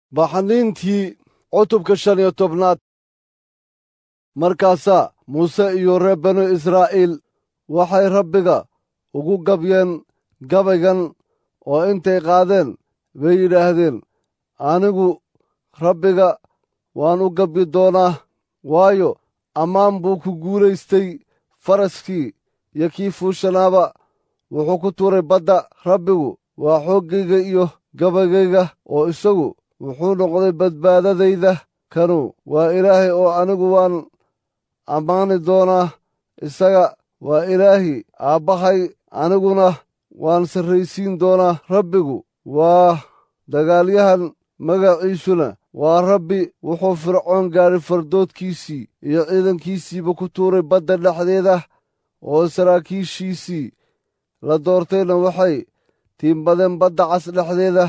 baxniintii cutubka shan iyo tobnaad markaasaa muuse iyo reer banu israa'iil waxay rabbiga ugu gabyeen gabaygan oo intay qaadeen bay yidhaahdeen anigu rabbiga waan u gabyi doonaa waayo ammaan buu ku guulaystay faraskii iyo kii fuushanaaba wuxuu ku tuuray badda rabbigu waa xooggayga iyo gabaygayga oo isagu wuxuu noqday badbaadadayda kanu waa ilaahay oo anigu waan ammaani doonaa isaga waa ilaahi aabbahay aniguna waan sarraysiin doonaa rabbigu waa dagaalyahan magaciisuna waa rabbi wuxuu fircoon gaadhay fardoodkiisii iyo ciidankiisiiba ku tuuray badda dhexdeeda oo saraakiishiisii la doortayna waxay tiimbadeen badda cas dhexdeeda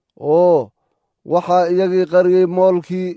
oo waxaa iyagii qariyey moolkii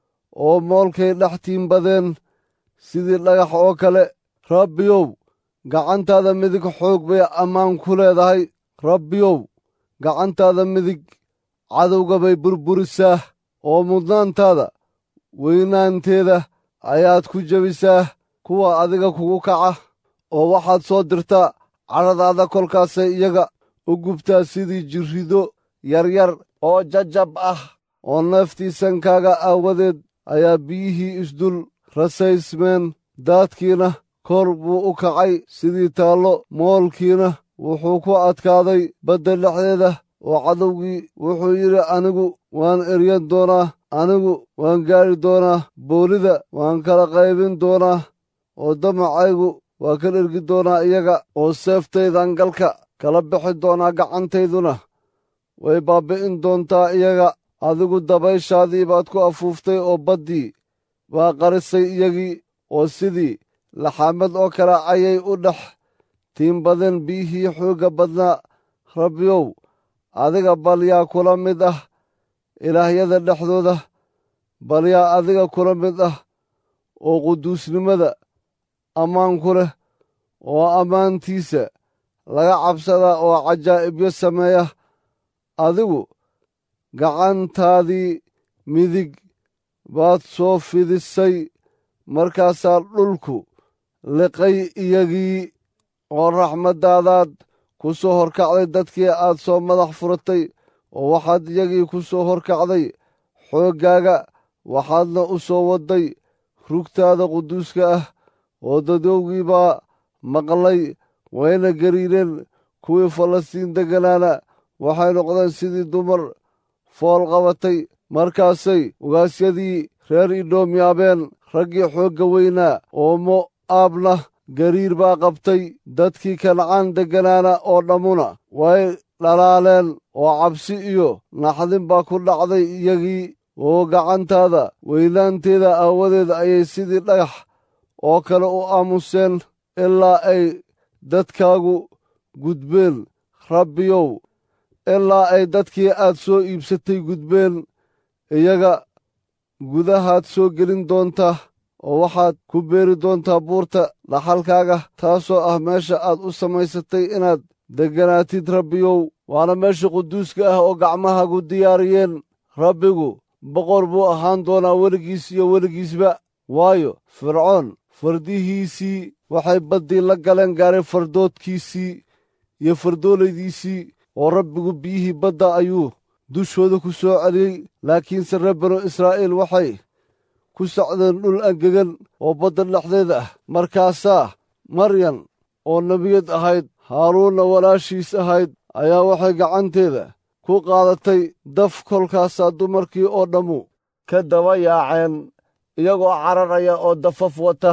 oo moolkay dhex tiimbadeen sidii dhagax oo kale rabbiyow gacantaada midig xoog bay ammaan ku leedahay rabbiyow gacantaada midig cadowga bay burburisaa oo mudnaantaada weynaanteeda ayaad ku jebisaa kuwa adiga kugu kaca oo waxaad soo dirtaa cadhadaada kolkaasay iyaga u gubtaa sidii jirrido yaryar oo jajab ah oo neeftiisankaaga aawadeed ayaa biyihii isdul rasaysmeen daadkiina kor buu u kacay sidii taallo moolkiina wuxuu ku adkaaday badda dhexdeeda oo cadowgii wuxuu yidhi anigu waan eryan doonaa anigu waan gaadhi doonaa boolida waan kala qaybin doonaa oo damacaygu waa ka dhergi doonaa iyaga oo seeftaydan galka kala bixi doonaa gacantayduna way baabbi'in doontaa iyaga adigu dabayshaadii baad ku afuuftay oo baddii baa qarisay iyagii oo sidii laxaamad oo kale ayay u dhex tiimbadeen biyihii xoogga badnaa rabbiyow adiga bal yaa kula mid ah ilaahyada dhexdooda bal yaa adiga kula mid ah oo quduusnimada ammaan ku leh oo ammaantiisa laga cabsadaa oo cajaa'ibyo sameeya adigu gacantaadii midig baad soo fidisay markaasaa dhulku liqay iyagii oo raxmaddaadaad ku soo horkacday dadkii aad soo madax furatay oo waxaad iyagii ku soo horkacday xooggaaga waxaadna u soo wadday rugtaada quduuska ah oo dadowgii baa maqlay wayna gariireen kuwii falastiin degganaana waxay noqdeen sidii dumar fool qabatay markaasay ugaasyadii reer idhoom yaabeen raggii xoogga weynaa oo mo'aabna gariir baa qabtay dadkii kancaan degganaana oo dhammuna way dhalaaleen oo cabsi iyo naxdin baa ku dhacday iyagii oo gacantaada weynaanteeda aawadeed ayay sidii dhagax oo kale u aamuseen ilaa ay dadkaagu gudbeen rabbiyow ilaa ay dadkii aad soo iibsatay gudbeen iyaga gudahaad soo gelin doontaa oo waxaad ku beeri doontaa buurta dhaxalkaaga taasoo ah meesha aad u samaysatay inaad degganaatid rabbiyow waana meesha quduuska ah oo gacmahaagu diyaariyeen rabbigu boqor buu ahaan doonaa weligiis iyo weligiisba waayo fircoon fardihiisii waxay baddii la galeen gaaray fardoodkiisii iyo fardoolaydiisii oo rabbigu biyihii badda ayuu dushooda ku soo celiyey laakiinse reer banu israa'iil waxay ku socdeen dhul angegan oo badda dhexdeeda ah markaasaa maryan oo nebiyad ahayd haaruunna walaashiis ahayd ayaa waxay gacanteeda ku qaadatay daf kolkaasaa dumarkii oo dhammu ka daba yaaceen iyagoo cararaya oo dafaf wata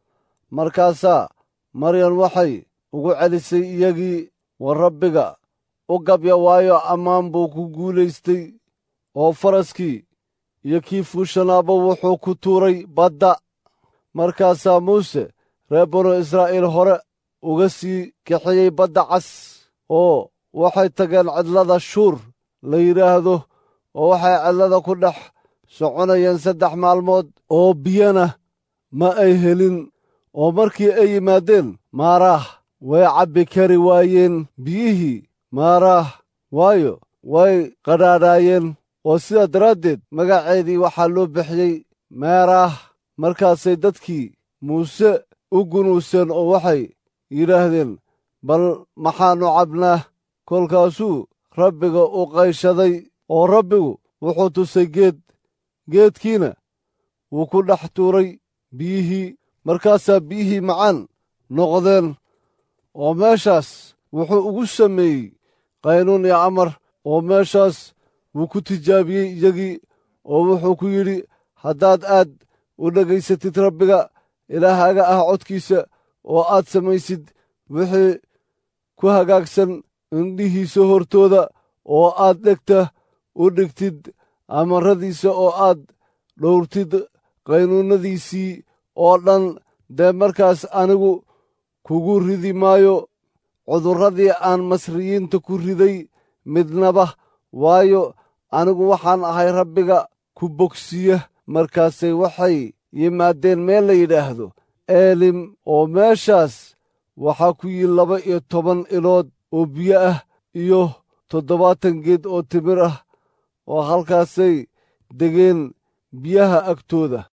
markaasaa maryan waxay ugu celisay iyagii war rabbiga u gabya waayo ammaan buu ku guulaystay oo faraskii iyo kii fuushanaaba wuxuu ku tuuray badda markaasaa muuse reer banu israa'iil hore uga sii kaxiyey badda cas oo waxay tageen cidlada shuur la yidhaahdo oo waxay cidlada ku dhex soconayeen saddex maalmood oo biyana ma ay helin oo markii ay yimaadeen maaraah way cabbi kari waayeen biyihii maaraah waayo way qadhaadhaayeen oo sidaa daraaddeed magaceedii waxaa loo bixiyey meeraah markaasay dadkii muuse u gunuuseen oo waxay yidhaahdeen bal maxaannu cabnaa kolkaasuu rabbiga u qayshaday oo rabbigu wuxuu tusay geed geedkiina wuu ku dhex tuuray biyihii markaasaa biyihii macaan noqdeen oo meeshaas wuxuu ugu sameeyey qaynuun iyo amar oo meeshaas wuu ku tijaabiyey iyagii oo wuxuu ku yidhi haddaad aad u dhegaysatid rabbiga ilaahaaga ah codkiisa oo aad samaysid wixii ku hagaagsan indhihiisa hortooda oo aad dhegta u dhigtid amaradiisa oo aad dhowrtid qaynuunnadiisii oo dhan dee markaas anigu kugu ridi maayo cudurradii aan masriyiinta ku riday midnaba waayo anigu waxaan ahay rabbiga ku bogsiya markaasay waxay yimaadeen meel la yidhaahdo eelim oo meeshaas waxaa ku yii laba iyo toban ilood oo biyo ah iyo toddobaatan geed oo timir ah oo halkaasay degeen biyaha agtooda